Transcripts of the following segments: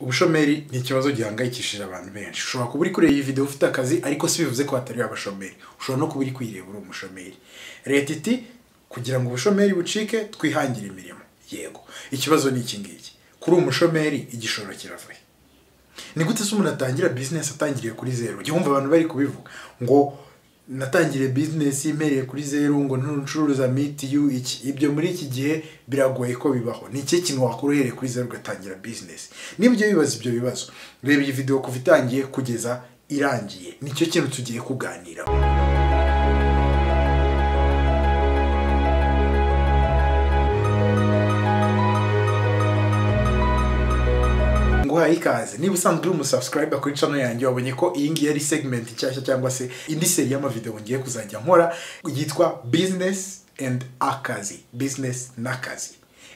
ubushomeri ni ikibazo gihangayikishije abantu benshi ushobora kuba uri kureba iyi video ufite akazi ariko si bivuze ko hatari abashomeri ushobora no kuba uri kwireba uri umushomeri leta iti kugira ngo ubushomeri bucike twihangire imirimo yego ikibazo ni iki ngiki kuri umushomeri igishoro kiravuye ni gute se umuntu atangira bizinesi atangiriye kuri zeru ujya wumva abantu bari kubivuga ngo natangiriye bizinesi impereye kuri zeru ngo ntucuruza mitiyu iki ibyo muri iki gihe biragoye ko bibaho ni ikihe kintu wakora uhereye kuri zeru ugatangira bizinesi nibyo bibaza ibyo bibazo reba iyi video kuva itangiye kugeza irangiye nicyo kintu tugiye kuganiraho nguhaye ikaze niba usanzwe uri umusubscriber kuri channel yanjye wabonye ko iyi ngiyi ari segment nshyashya cyangwa se indi seri y'amavideo ngiye kuzajya nkora yitwa business and akazi business n'akazi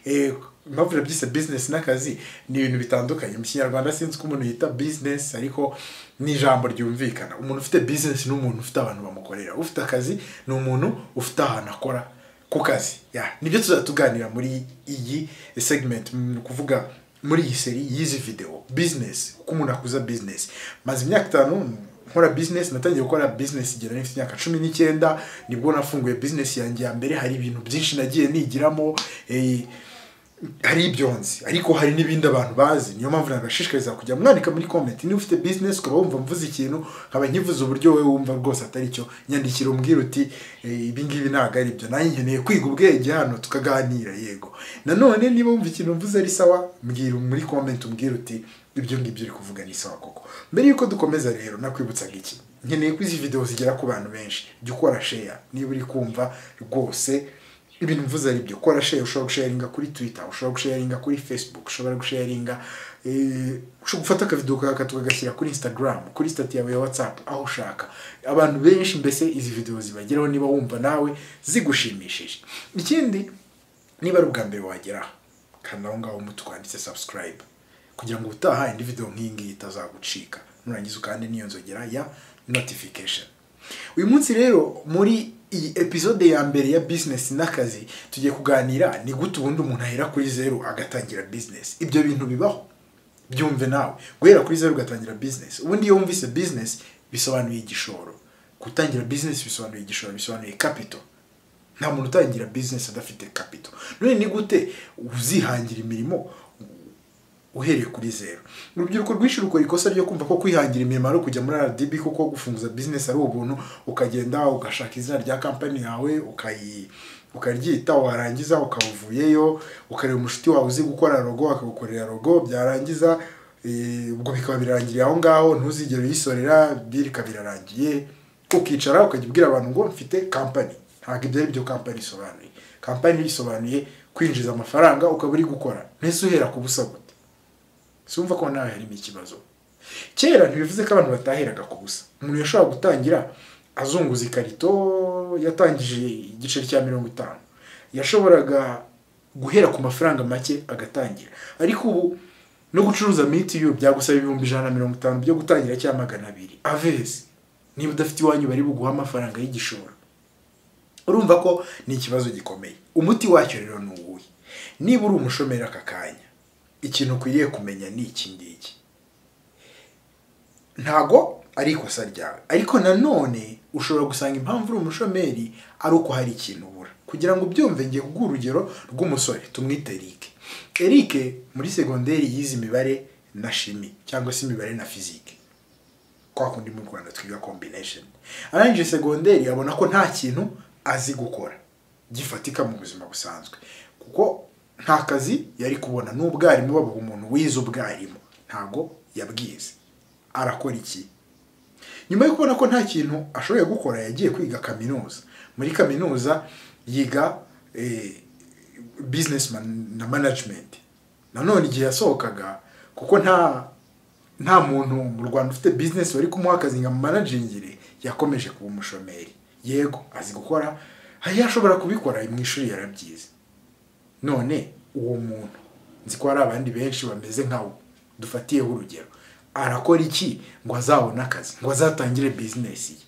Eh, impamvu nabyise business n'akazi ni ibintu bitandukanye mu kinyarwanda sinzi ko umuntu yita business ariko ni ijambo ryumvikana umuntu ufite business ni umuntu ufite abantu bamukorera ufite akazi ni umuntu ufite ahantu akora ku kazi Ya, nibyo tuzatuganira muri iyi segment ni ukuvuga muri iyi seri y'izi video business uko umuntu akuza business maze imyaka itanu nkora business natangiye gukora business igera n'ifite imyaka cumi n'icyenda nibwo nafunguye business yanjye ya mbere hari ibintu byinshi nagiye nigiramo eh, hari ibyo nzi ariko hari n'ibindi abantu bazi niyo mpamvu nabashishikariza kujya mwandika muri comment niba ufite business ukaba wumva mvuze ikintu nkaba nkivuze uburyo wowe wumva rwose atari cyo nyandikira umbwira uti eh, ibi ngibi ntabwo ari byo nanjye nkeneye kwiga ubwenge hano tukaganira yego nanone niba wumva ikintu mvuze ari sawa mbwira muri comment umbwira uti ibyo ngibyo uri kuvuga ni sawa koko mbere yuko dukomeza rero nakwibutsaga iki nkeneye ko izi video zigera ku bantu benshi jya ukora share niba uri kumva rwose ibintu mvuze ari byo kora share ushobora gusharinga kuri twitter ushobora gusharinga kuri facebook ushobora gusharinga eh, ushobora gufata akavido kaka tukagashyira kuri instagram kuri stati yawe ya whatsapp aho ushaka abantu benshi mbese izi video zibageraho niba wumva nawe zigushimishije ikindi niba ari ubwa mbere wagera aha, kanda aho ngaho mutu twanditse subscribe kugira ngo ubutaha indi video nk'iyi ngiyi itazagucika nurangiza ukande n'iyo nzogera ya notification uyu munsi rero muri iyi episode ya mbere ya business n'akazi tugiye kuganira ni gute ubundi umuntu ahera kuri zeru agatangira business ibyo bintu bibaho byumve nawe guhera kuri zeru ugatangira business ubundi iyo wumvise business bisobanuye igishoro gutangira business bisobanuye igishoro bisobanuye capital nta muntu utangira business adafite capital none ni gute uzihangira imirimo uhereye kuri zero urubyiruko rwinshi rukora ikosa ryo kumva ko kwihangira imirimo ari ukujya muri RDB kuko gufunguza business ari ubuntu ukagenda ugashaka izina rya kampani yawe ukayi ukaryita warangiza ukabuvuyeyo ukareba umushuti wawe uzi gukora rogo akagukorera rogo byarangiza eh, ubwo bikaba birangiriye aho ngaho ntuzigere uyisorera birika birarangiye ukicara ukajya ubwira abantu ngo mfite kampani ntabwo ibyo ari byo kampani isobanuye kampani isobanuye kwinjiza amafaranga ukaba uri gukora ntese uhera ku busa gute simva ko nawe harimo ikibazo kera ntibivuze ko abantu bataheraga ku busa umuntu yashobora gutangira azunguza ikarito yatangije igiceri cya mirongo itanu yashoboraga guhera ku mafaranga make agatangira ariko ubu no gucuruza mitiyu byagusaba ibihumbi ijana na mirongo itanu byo gutangira cyangwa magana abiri avezi niba udafite iwanyu bari buguha amafaranga y'igishoro urumva ko ni ikibazo gikomeye umuti wacyo rero ni uwuhe niba uri umushomeri aka kanya ikintu ukwiriye kumenya ni iki ngiki ntago ari ikosa ryawe ariko nanone ushobora gusanga impamvu uri umushomeri ari uko hari ikintu ubura kugira ngo ubyumve ngiye kuguha urugero rw'umusore tumwite Eric Eric muri segonderi yize imibare na shimi cyangwa se imibare na fizike kwa kundi mu Rwanda twiga combination arangije segonderi abona ko nta kintu azi gukora gifatika mu buzima busanzwe kuko nta kazi yari kubona n'ubwarimu babuha umuntu wize ubwarimu ntabwo yabwize arakora iki nyuma yo kubona ko nta kintu ashoboye gukora yagiye kwiga kaminuza muri kaminuza yiga eh, business man- na management nanone igihe yasohokaga kuko nta nta muntu mu rwanda ufite business wari kumuha akazi nka managingire yakomeje kuba umushomeri yego azi gukora yashobora kubikora mu ishuri yarabyize none uwo muntu nzi ko hari abandi benshi bameze nkawe dufatiyeho urugero arakora iki ngo azabone akazi ngo azatangire bizinesi ye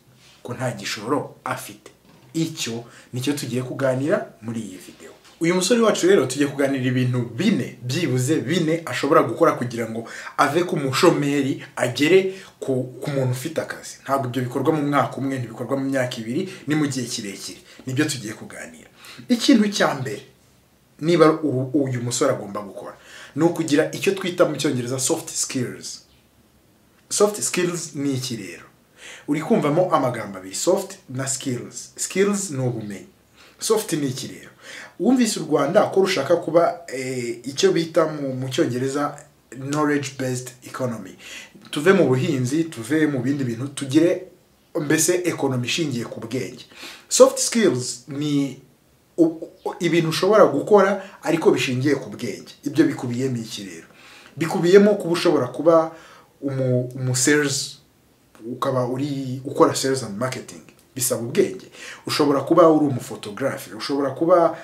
ko nta gishoro afite icyo nicyo tugiye kuganira muri iyi videwo uyu musore wacu rero tujye kuganira ibintu bine byibuze bine ashobora gukora kugira ngo ave ku mushomeri agere ku, ku muntu ufite akazi ntabwo ibyo bikorwa mu mwaka umwe ntibikorwa mu myaka ibiri ni mu gihe kirekire nibyo tugiye kuganira ikintu cya mbere niba u- uyu musore agomba gukora ni ukugira icyo twita mu cyongereza soft skills soft skills ni iki rero uri kumvamo amagambo abiri soft na skills skills ni ubumenyi soft ni iki rero wumvise u rwanda ko rushaka kuba eh, icyo bita mu, mu cyongereza knowledge based economy tuve mu buhinzi tuve mu bindi bintu tugire mbese ekonomi ishingiye ku bwenge soft skills ni u- u- ibintu ushobora gukora ariko bishingiye ku bwenge ibyo bikubiyemo iki rero bikubiyemo kuba ushobora kuba umu, umu sales ukaba uri ukora sales and marketing bisaba ubwenge ushobora kuba uri umufotogarafe ushobora kuba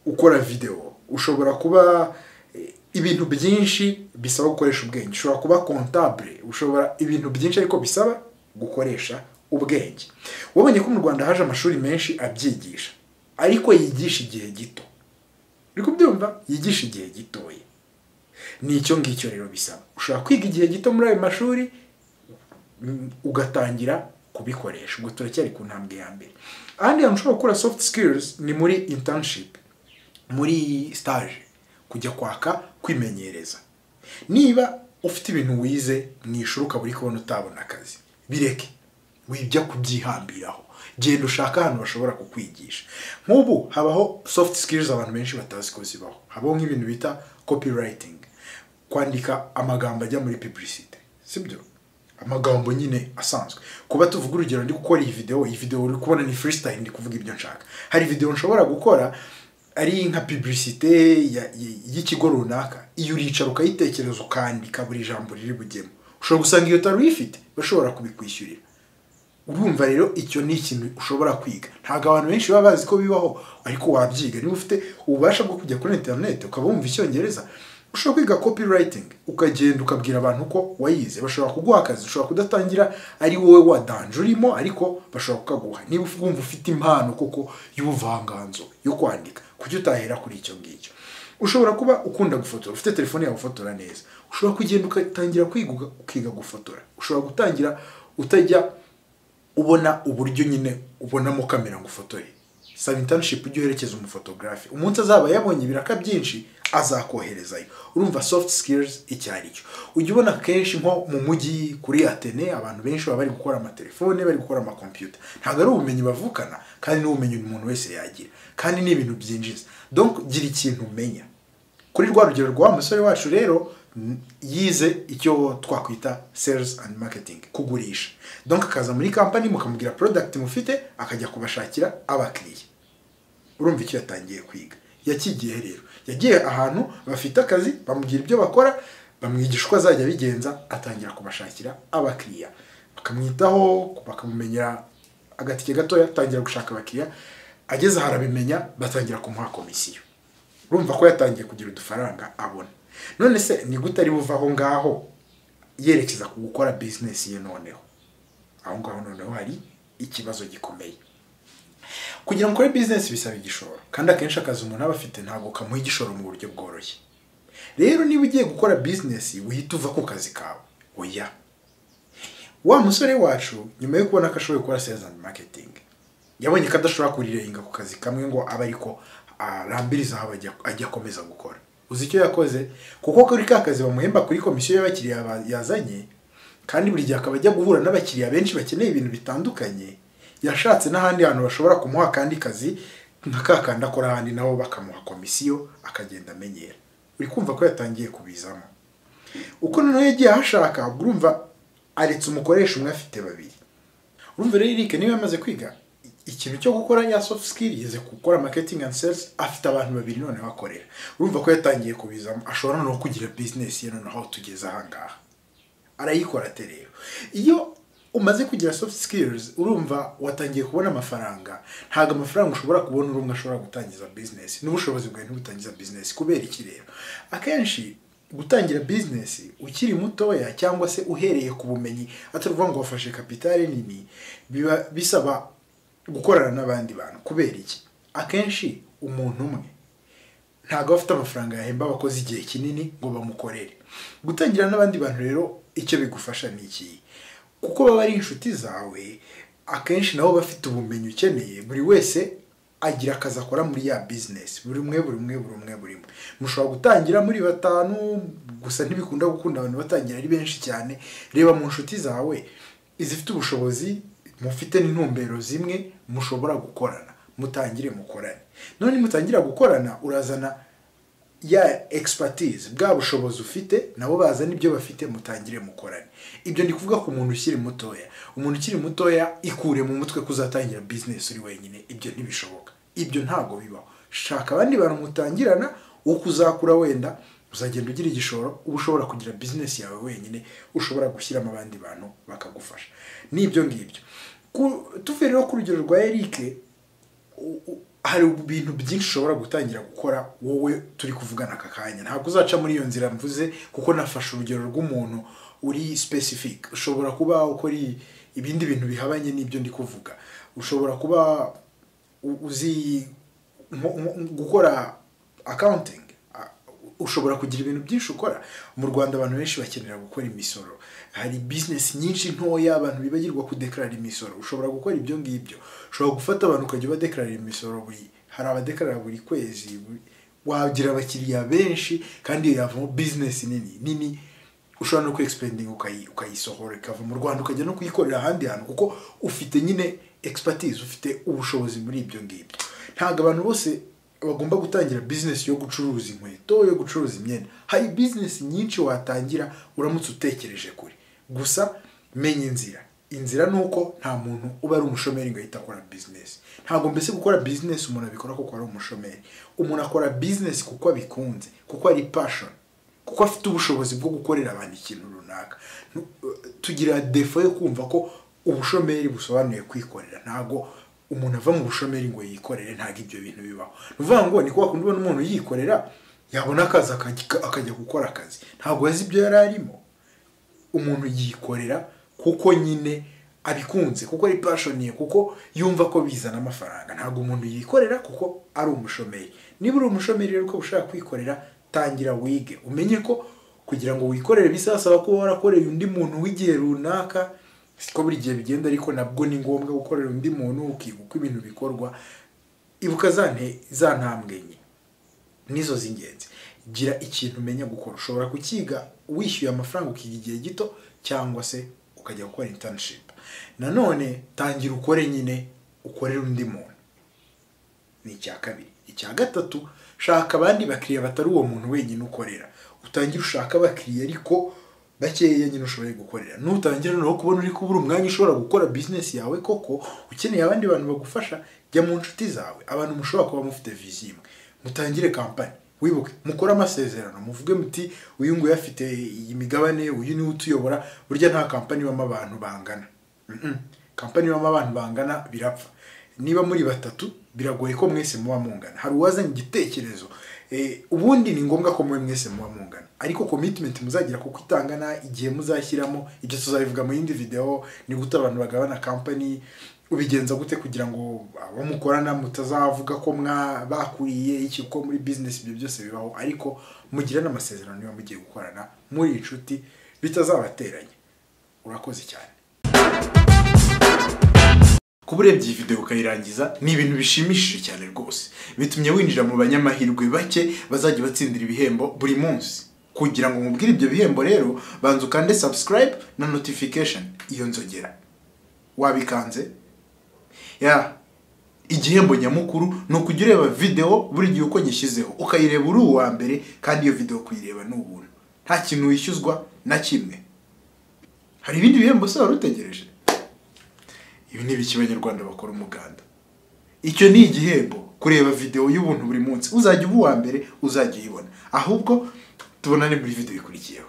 ukora video ushobora kuba eh, ibintu byinshi bisaba gukoresha ubwenge ushobora kuba comptable ushobora ibintu byinshi ariko bisaba gukoresha ubwenge wabonye ko mu Rwanda haje amashuri menshi abyigisha ariko yigisha igihe gito uri kubyumva yigisha igihe gitoya ni icyo ngicyo rero bisaba ushobora kwiga igihe gito muri ayo mashuri mm, ugatangira kubikoresha ubwo turacyari ku ntambwe ya mbere ahandi hantu ushobora gukora soft skills ni muri internship muri stage kujya kwaka kwimenyereza niba ufite ibintu wize mu ishuri ukaba uri kubona utabona akazi bireke wijya kubyihambiraho genda ushaka ahantu bashobora kukwigisha nk'ubu habaho soft skills abantu benshi batazi ko zibaho habaho nk'ibintu bita copywriting kwandika amagambo ajya muri publicity sibyo amagambo nyine asanzwe kuba tuvuga urugero ndi gukora iyi video iyi video uri kubona ni freestyle ndi kuvuga ibyo nshaka hari video nshobora gukora ari nka publicité ya- y- y'ikigo runaka iyo uricara ukayitekereza ukandika buri jambo riri bugemo ushobora gusanga iyo utari uyifite bashobora kubikwishyurira urumva rero icyo ni ikintu ushobora kwiga ntabwo abantu benshi baba bazi ko bibaho ariko wabyiga niba ufite ububasha bwo kujya kuri interineti ukaba wumva icyongereza ushobora kwiga copywriting ukagenda ukabwira abantu ko wayize bashobora kuguha akazi ushobora kudatangira ari wowe wadanje urimo ariko bashobora kukaguha niba uf- wumva ufite impano koko y'ubuvanganzo yo kwandika kuki utahera kuri icyo ngicyo ushobora kuba ukunda gufotora ufite telefone yawe ufotora neza ushobora kugenda ugatangira kwiga ukiga gufotora ushobora gutangira utajya ubona uburyo nyine ubonamo kamera ngo ufotore saba internship ujye uherekeza umufotogarafe umunsi azaba yabonye ibiraka byinshi azakoherezayo urumva soft skills icyo ari cyo ujya ubona kenshi nko mu mujyi kuri atene abantu benshi baba bari gukora amatelefone bari gukora amakompiyuta ntabwo ari ubumenyi bavukana kandi ni ubumenyi umuntu wese yagira kandi ni ibintu byinjiza donc gira ikintu umenya kuri rwa rugero rwa wa musore wacu rero n- yize icyo twakwita sales and marketing kugurisha donc akaza muri kampani mukamubwira product mufite akajya kubashakira abakiriya urumva icyo yatangiye kwiga yakigiye rero yagiye ahantu bafite akazi bamubwira ibyo bakora bamwigisha uko azajya abigenza atangira kubashakira abakiriya bakamwitaho bakamumenyera agatike gatoya atangira gushaka abakiriya ageze aho arabimenya batangira kumuha komisiyo urumva ko yatangiye kugira udufaranga abona none se ni gute ari buva aho ngaho yerekeza ku gukora bizinesi ye noneho aho ngaho noneho hari ikibazo gikomeye kugira ngo ukore bizinesi bisaba igishoro kandi akenshi akazi umuntu aba afite ntabwo kamuha igishoro mu buryo bworoshye rero niba ugiye gukora bizinesi wihita uva ku kazi kawe oya wa musore wacu nyuma yo kubona ko ashoboye gukora sales and marketing yabonye ko adashobora kurirenga ku kazi kamwe ngo abe ariko arambiriza aho ajya- ajya akomeza gukora uzi icyo yakoze kuko kuri ka kazi bamuhemba kuri komisiyo y'abakiriya ba- yazanye kandi buri gihe akaba ajya guhura n'abakiriya benshi bakeneye ibintu bitandukanye yashatse n'ahandi hantu bashobora kumuha akandi kazi nka ka kandi akora ahandi nabo bakamuha komisiyo akagenda amenyera uri kumva ko yatangiye kubizamo uko noneho yagiye ahashaka ubwo urumva aretse umukoresha umwe afite babiri urumva rero Eric niba yamaze kwiga i- ikintu cyo gukora ya soft skill yeze gukora marketing and sales afite abantu babiri none bakorera urumva ko yatangiye kubizamo ashobora no kugira business ye noneho aho tugeze aha ngaha arayikora ate rero iyo umaze kugira soft skills urumva watangiye kubona amafaranga ntabwo amafaranga ushobora kubona uri umwe ashobora gutangiza business n'ubushobozi bwawe ntibutangiza business kubera iki rero akenshi gutangira business ukiri mutoya cyangwa se uhereye ku bumenyi atari ukuvuga ngo wafashe kapitale nini biba bisaba gukorana n'abandi bantu kubera iki akenshi umuntu umwe ntabwo bafite amafaranga yahemba abakozi igihe kinini ngo bamukorere gutangira n'abandi bantu rero icyo bigufasha ni iki kuko baba ari inshuti zawe akenshi nabo bafite ubumenyi ukeneye buri wese agira akazi akora muri ya bizinesi buri umwe buri umwe buri umwe buri umwe mushobora gutangira muri batanu gusa ntibikunda gukunda abantu batangira ari benshi cyane reba mu nshuti zawe izifite ubushobozi mufite n'intumbero zimwe mushobora gukorana mutangire mukorane none mutangira gukorana urazana ya expertise bwa bushobozi ufite nabo bazana ibyo bafite mutangire mukorane ibyo ni kuvuga ku muntu ukiri mutoya umuntu ukiri mutoya ikure mu mutwe ko uzatangira bizinesi uri wenyine ibyo ntibishoboka ibyo ntabwo bibaho shaka abandi bantu mutangirana uko uzakura wenda uzagenda ugira igishoro uba ushobora kugira bizinesi yawe wenyine ushobora gushyiramo abandi bantu bakagufasha ni ibyo ngibyo Ku- tuvuye rero ku rugero rwa erike u- u- hari ibintu byinshi ushobora gutangira gukora wowe turi kuvugana aka kanya ntabwo uzaca muri iyo nzira mvuze kuko nafashe urugero rw'umuntu uri specific ushobora kuba ukora i- ibindi bintu bihabanye n'ibyo ndi kuvuga ushobora kuba u- uzi nko- nko- gukora accounting A- ushobora kugira ibintu byinshi ukora mu rwanda abantu benshi bakenera gukora imisoro hari bizinesi nyinshi ntoya abantu bibagirwa kudekarara imisoro ushobora gukora ibyo ngibyo ushobora gufata abantu ukajya ubadekararira imisoro buri hari abadekarara buri kwezi buri- wagira abakiriya benshi kandi iyo yavamo bizinesi nini nini ushobora no kwexpendinga ukayi- ukayisohora ikava mu rwanda ukajya no kuyikorera ahandi hantu kuko ufite nyine expertise ufite ubushobozi muri ibyo ngibyo ntabwo abantu bose bagomba gutangira bizinesi yo gucuruza inkweto yo gucuruza imyenda hari bizinesi nyinshi watangira uramutse utekereje kure gusa menya inzira inzira ni uko nta muntu uba ari umushomeri ngo ahite akora bizinesi ntabwo mbese gukora bizinesi umuntu abikora kuko ari umushomeri umuntu akora bizinesi kuko abikunze kuko ari pashoni kuko afite ubushobozi bwo gukorera abantu ikintu runaka Nu- tugira defo yo kumva ko ubushomeri busobanuye kwikorera ntabwo umuntu ava mu bushomeri ngo yikorere ntabwo ibyo bintu bibaho ni ukuvuga ngo ni kwa kundi ubona umuntu yikorera yabona akazi akajya- akajya gukora akazi ntabwo azi ibyo yari arimo umuntu yikorera kuko nyine abikunze kuko ari pashoniye kuko yumva ko bizana amafaranga ntabwo umuntu yikorera kuko ari umushomeri niba uri umushomeri rero uko ushaka kwikorera tangira wige umenye ko kugira ngo wikorere bisasaba kuba warakoreye undi muntu w'igihe runaka siko buri gihe bigenda ariko nabwo ni ngombwa gukorera undi muntu ukiga uko ibintu bikorwa ibuka za nte- za ntambwe enye nizo z'ingenzi gira ikintu umenya gukora ushobora kukiga wishyuye amafaranga ukiga igihe gito cyangwa se ukajya gukora internship nanone tangira ukore nyine ukorere undi muntu ni icya kabiri icya gatatu shaka abandi bakiriya batari uwo muntu wenyine ukorera utangire ushaka abakiriya ariko bakeya nyine ushoboye gukorera nutangira noneho kubona uri kubura umwanya ushobora gukora bizinesi yawe koko ukeneye abandi bantu bagufasha jya mu nshuti zawe abantu mushobora kuba mufite vizi imwe mutangire kampani wibuke mukore amasezerano muvuge muti uyu nguyu afite iyi migabane uyu niwe utuyobora burya nta kampani ibamo abantu bangana Mm-mm. kampani ibamo abantu bangana birapfa niba muri batatu biragoye ko mwese muba mungana hari uwazanye igitekerezo Eh, ubundi ni ngombwa ko mwe mwese muba mungana ariko commitment muzagira kuko itangana igihe muzashyiramo ibyo tuzabivuga mu yindi video ni gute abantu bagabana company ubigenza gute kugira ngo abo mukorana mutazavuga ko mwa bakuriye iki kuko muri business ibyo byose bibaho ariko mugirane amasezerano niba mugiye gukorana muri inshuti bitazabateranya urakoze cyane kuba urebye iyi video ukayirangiza ni ibintu bishimishije cyane rwose bitumye winjira mu banyamahirwe bake bazajya batsindira ibihembo buri munsi kugira ngo mubwire ibyo bihembo rero banza ukande subscribe na notification iyo nzogera wabikanze ya igihembo nyamukuru ni ukujya ureba video buri gihe uko nyishyizeho ukayireba uri uwa mbere kandi iyo video kuyireba ni ubuntu nta kintu wishyuzwa na kimwe hari ibindi bihembo se wari utegereje ibi ni ibiki abanyarwanda bakora umuganda icyo ni igihembo kureba video y'ubuntu buri munsi uzajya uba uwa mbere uzajya uyibona ahubwo tubonane muri video ikurikiyeho